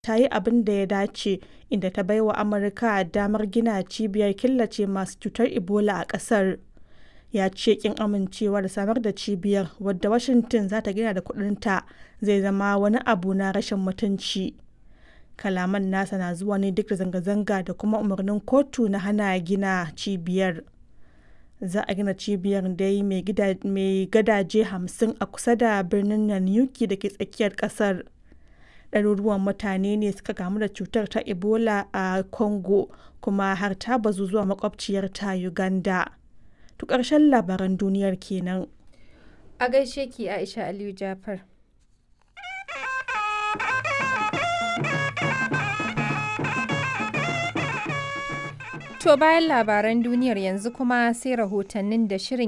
ta yi abin da ya dace inda ta baiwa Amurka damar gina cibiyar killace masu cutar Ebola a ƙasar. Ya ce ƙin amincewa da samar da cibiyar, wadda Washington za ta gina da kuɗinta, zai zama wani abu na rashin mutunci. Kalaman nasa na zuwa ne duk da zanga-zanga da kuma umarnin kotu na hana gina cibiyar. Za a gina cibiyar dai mai gadaje 50 a kusa da birnin Nanyuki da ke tsakiyar ƙasar. Ɗaruruwan mutane ne suka kamu da cutar ta Ebola a Congo kuma har ta bazu zuwa makwabciyarta Uganda. To ƙarshen labaran duniyar kenan. A gaishe ki Aisha Aliyu Jafar. To bayan labaran duniyar yanzu kuma sai rahotannin da shirin